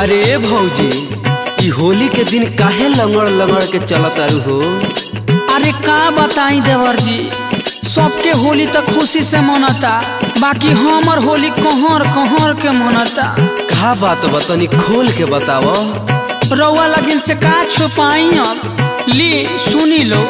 अरे भौजी ई होली के दिन काहे लंगड़ लंगड़ के चलत आरू हो अरे का बताई देवर जी सबके होली तक खुशी से मनता बाकी हमर होली कहर कहर के मनता का बात बतनी खोल के बताव रउआ लगिन से का छुपाई अब ली सुनी लो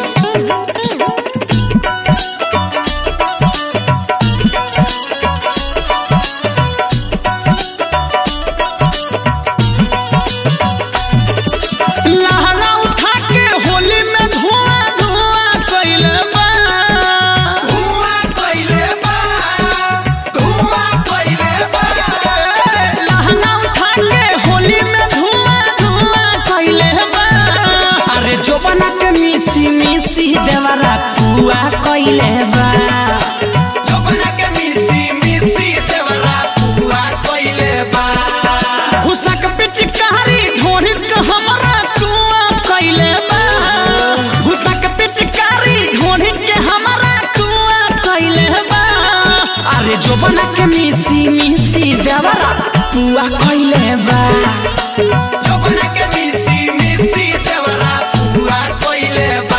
लहरा उठा के होली में धुआं धुआं कइले बा धुआं कइले बा धुआं कइले बा लहंगा उठा के होली में धुआं धुआं कइले बा अरे जो बना के मिसी मिसी देवरा पुआ कइले बा जबना के मिसी मिसी देवरा पुआ कइले बा घुसक पिचकारी ढोरी के हमरा टुआ कइले बा घुसक पिचकारी ढोरी के हमरा टुआ कइले बा अरे जो बना के मिसी मिसी देवरा पुआ कइले बा जबना के मिसी मिसी देवरा पुआ कइले बा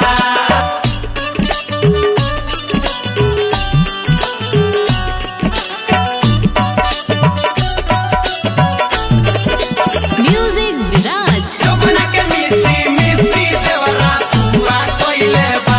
Music Viraj. जबना के मिसी मिसी देवरा पुआ कइले बा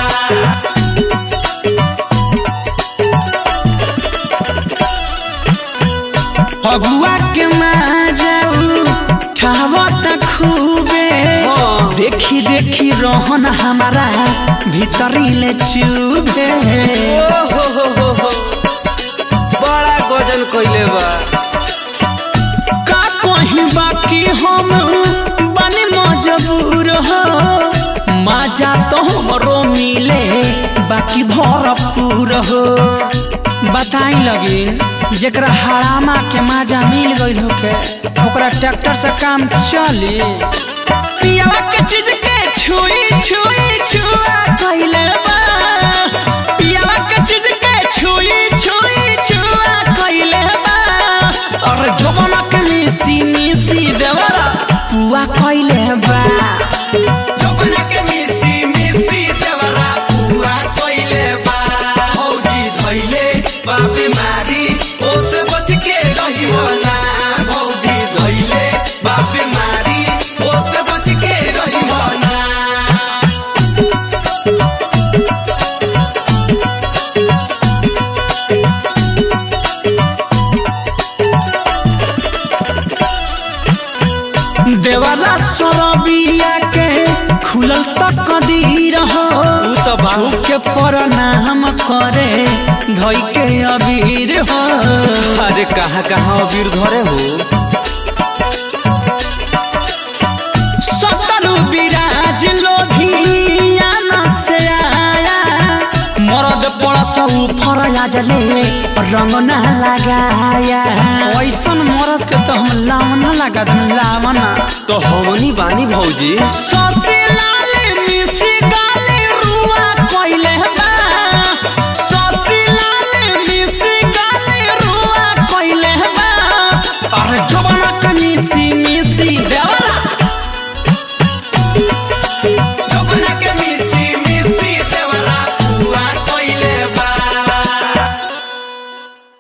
फगुआ के माजाऊ ठावत खूबे हाँ। देखी देखी रोहन हमारा भीतरी ले चुभे ओ हो हो हो हो बड़ा गजन कइले बा का कहीं बाकी हम बने मजबूर हो माजा तो हमरो मिले बाकी भरपूर हो बताई लगिन जेकरा हरामा के माजा मिल गइल होके ओकरा ट्रैक्टर से काम चली पियावा के चीज के छुई छुई छुआ कइले बा पियावा के चीज के छुई छुई छुआ कइले बा और जवाना के मिसी मिसी देवरा पुआ कइले बा जबना के मिसी मिसी देवरा पुआ कइले बा भौजी धइले बा बीमारी ओसे बच के रहियो ना भौजी धइले बा बीमारी ओसे बच के रहियो ना देवरा सरबिया के खुलल तक कदीर हो ऊ तो बा के प्रणाम करे धई के अबीर हो अरे कहाँ कहाँ अबीर धरे हो सतरु विराज लोधियाना से आया मरद पड़स ऊपर आजले रंग ना लगाया ऐसन मरद के तो हम लावना लगा दूं लावना तो हमनी बानी भौजी ससी लाल मिसी गाले रुआ कइले बा ससी लाल मिसी गाले रुआ कइले बा अरे जवाना के मिसी